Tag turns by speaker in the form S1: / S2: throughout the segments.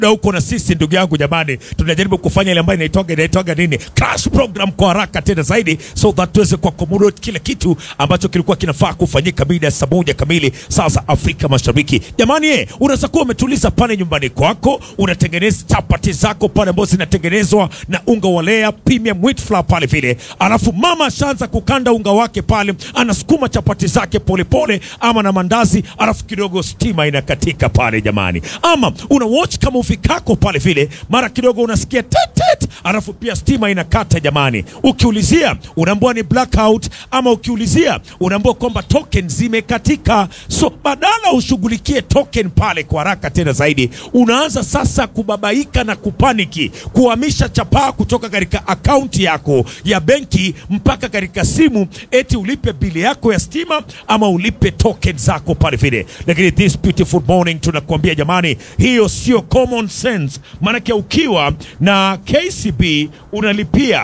S1: na huko na sisi ndugu yangu jamani, tunajaribu kufanya ile ambayo inaitwaga inaitwaga nini crash program kwa haraka tena zaidi, so that tuweze ku accommodate kila kitu ambacho kilikuwa kinafaa kufanyika mida ya saa moja kamili saa za Afrika Mashariki. Jamani, eh, unaweza kuwa umetuliza pale nyumbani kwako, unatengeneza chapati zako pale ambazo zinatengenezwa na unga wa Lea premium wheat flour pale vile, alafu mama ashaanza kukanda unga wake pale, anasukuma chapati zake polepole pole, ama na mandazi, alafu kidogo stima inakatika pale jamani, ama una watch kama ufikako pale vile, mara kidogo unasikia tetet, alafu pia stima inakata jamani. Ukiulizia unaambiwa ni blackout, ama ukiulizia unaambiwa kwamba token zimekatika. So badala ushughulikie token pale kwa haraka tena zaidi, unaanza sasa kubabaika na kupaniki, kuhamisha chapaa kutoka katika akaunti yako ya benki mpaka katika simu, eti ulipe bili yako ya stima ama ulipe token zako pale vile. Lakini this beautiful morning tunakuambia jamani, hiyo sio common sense, maanake ukiwa na KCB unalipia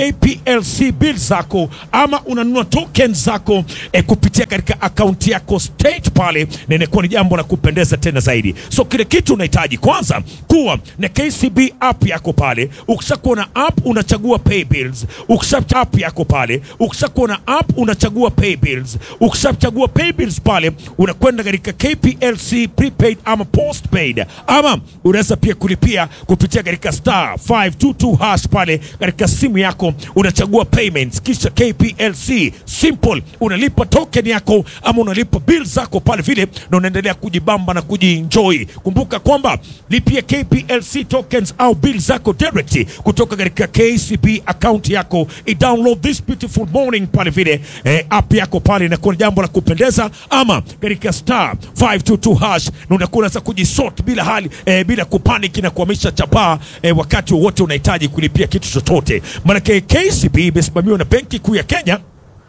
S1: KPLC bill zako ama unanunua token zako eh, kupitia katika akaunti yako state pale, na inakuwa ni jambo la kupendeza tena zaidi. So kile kitu unahitaji kwanza kuwa na KCB app yako pale. Ukishakuwa na app unachagua pay bills, ukisha app yako pale, ukishakuwa na app unachagua pay bills, ukishachagua pay bills pale unakwenda katika KPLC prepaid ama postpaid, ama unaweza pia kulipia kupitia katika star 522 hash pale katika simu yako, unachagua payments, kisha KPLC simple, unalipa token yako ama unalipa bill zako pale vile, na unaendelea kujibamba na kujienjoy. Kumbuka kwamba lipia KPLC tokens au bill zako direct kutoka katika KCB account yako, i download this beautiful morning pale vile eh, app yako pale, inakuwa ni jambo la kupendeza, ama katika star 522 hash, na unakuwa unaweza kujisort bila hali eh, bila kupanic na kuhamisha chapaa eh, wakati wowote unahitaji kulipia kitu chochote, maanake KCB imesimamiwa na Benki Kuu ya Kenya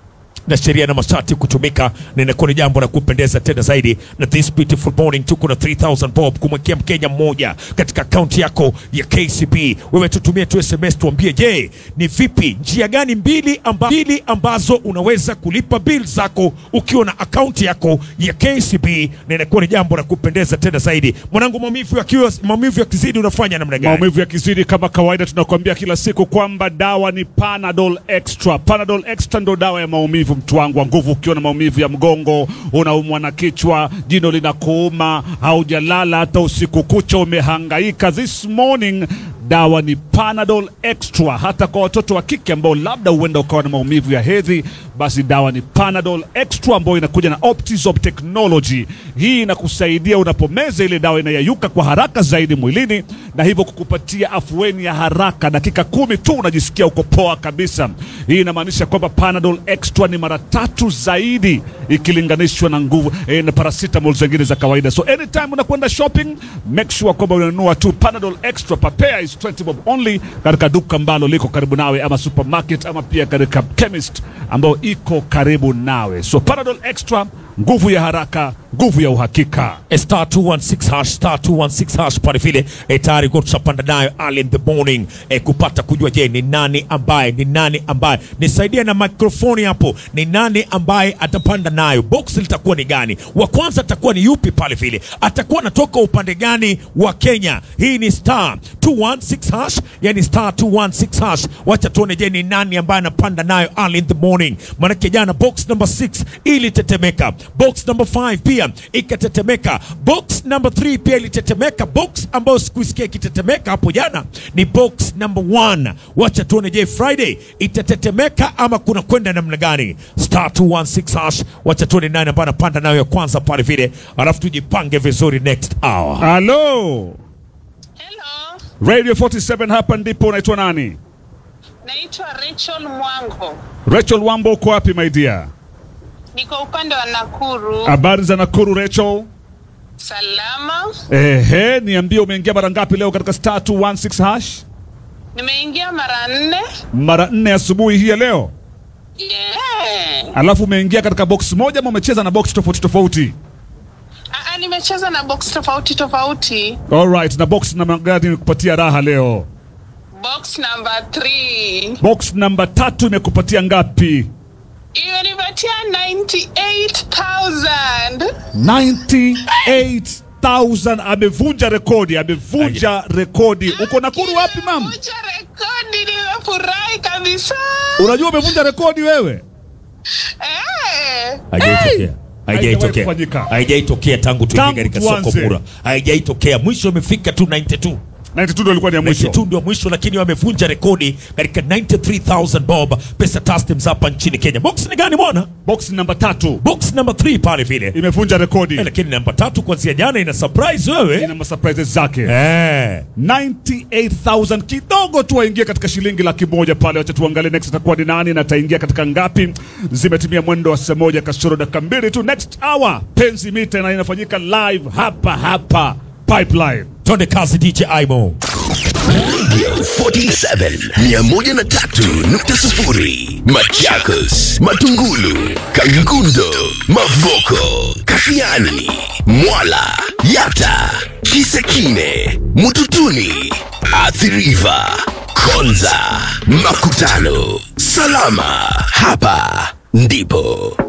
S1: na sheria na masharti kutumika, na inakuwa ni jambo la kupendeza tena zaidi. Na this beautiful morning tuko na 3000 bob kumwekea Mkenya mmoja katika akaunti yako ya KCB. Wewe tutumie tu SMS tuambie, je, ni vipi, njia gani mbili, amba, mbili ambazo unaweza kulipa bill zako ukiwa na akaunti yako ya KCB, na inakuwa ni jambo la kupendeza tena zaidi. Mwanangu, maumivu yakiwa maumivu yakizidi unafanya namna gani?
S2: Maumivu yakizidi, kama kawaida, tunakuambia kila siku kwamba dawa ni Panadol Extra. Panadol Extra ndo dawa ya maumivu, mtu wangu wa nguvu. Ukiwa na maumivu ya mgongo, unaumwa na kichwa, jino linakuuma, haujalala hata usiku kucha, umehangaika, this morning dawa ni Panadol Extra. Hata kwa watoto wa kike ambao labda huenda ukawa na maumivu ya hedhi, basi dawa ni Panadol Extra ambayo inakuja na Optizop technology. Hii inakusaidia unapomeza ile dawa inayayuka kwa haraka zaidi mwilini, na hivyo kukupatia afueni ya haraka. Dakika kumi tu unajisikia uko poa kabisa. Hii inamaanisha kwamba Panadol Extra ni mara tatu zaidi ikilinganishwa na nguvu eh, na paracetamol zingine za kawaida. So anytime unakwenda shopping, make sure kwamba unanunua tu Panadol Extra. Papea is 20 bob only katika duka ambalo liko karibu nawe, ama supermarket, ama pia katika chemist ambayo iko karibu nawe. So Panadol Extra, nguvu ya haraka, nguvu ya uhakika.
S1: star 216 hash star 216 hash pale vile e, tayari kwa tushapanda nayo early in the morning e, kupata kujua je ni nani ambaye ni nani ambaye nisaidia na mikrofoni hapo ni nani ambaye atapanda nayo box litakuwa ni gani wa kwanza atakuwa ni yupi pale vile atakuwa anatoka upande gani wa Kenya hii ni star 216 hash yani star 216 hash wacha tuone je ni nani ambaye anapanda nayo early in the morning maanake jana box number 6 ilitetemeka box number 5 pia ikatetemeka box number 3 pia ilitetemeka box ambayo sikuisikia ikitetemeka hapo jana ni box number 1 wacha tuone je friday itatetemeka ama kuna kwenda namna gani star 216 hash wacha tuone nani ambaye anapanda nayo ya kwanza pale vile alafu tujipange vizuri next hour
S2: Halo
S3: Hello,
S2: Radio 47, hapa ndipo. Unaitwa nani?
S3: naitwa Rachel Mwango,
S2: Rachel Wambo, uko wapi my dear?
S3: niko upande wa Nakuru.
S2: Habari za Nakuru Rachel?
S3: Salama,
S2: Ehe, niambie umeingia mara ngapi leo katika star 216 hash?
S3: nimeingia mara nne.
S2: Mara nne asubuhi hii ya leo.
S3: Yeah.
S2: Alafu umeingia katika box moja ama umecheza na box tofauti tofauti?
S3: Aa, nimecheza na box tofauti tofauti.
S2: Alright, na box namba gani imekupatia raha leo?
S3: Box number 3
S2: Box namba tatu imekupatia ngapi?
S3: imenipatia 98,000.
S2: 100,000 amevunja rekodi, amevunja rekodi. Uko Nakuru wapi mam?
S3: Nimevunja rekodi, nimefurahi kabisa.
S2: Unajua umevunja rekodi wewe?
S3: Eh.
S1: Haijaitokea. Haijaitokea.
S2: kufanyika.
S1: Haijaitokea tangu tuingie
S2: Tangu
S1: katika soko
S2: tuanze.
S1: mura. Haijaitokea. Mwisho imefika tu 92.
S2: 92 ndio ilikuwa ni ya mwisho.
S1: 92 ndio mwisho, lakini wamevunja rekodi katika 93000 bob pesa taslims hapa nchini Kenya. Box ni gani bwana?
S2: Box namba tatu
S1: Box number 3 pale vile.
S2: imevunja rekodi.
S1: Eh, lakini namba tatu kuanzia jana ina surprise wewe.
S2: Ina masurprises zake.
S1: Eh.
S2: 98,000 kidogo tu waingia katika shilingi laki moja pale. Wacha tuangalie next atakuwa ni nani na ataingia katika ngapi. Zimetimia mwendo wa saa moja kasoro dakika mbili tu. Next hour penzi mita na inafanyika live hapa hapa Pipeline.
S1: Twende kazi DJ Aimo.
S4: Radio 47 103.0 Machakos, Matungulu, Kangundo, Mavoko, Kashiani, Mwala, Yata, Kisekine, Mututuni, Athiriva, Konza, Makutano. Salama, hapa ndipo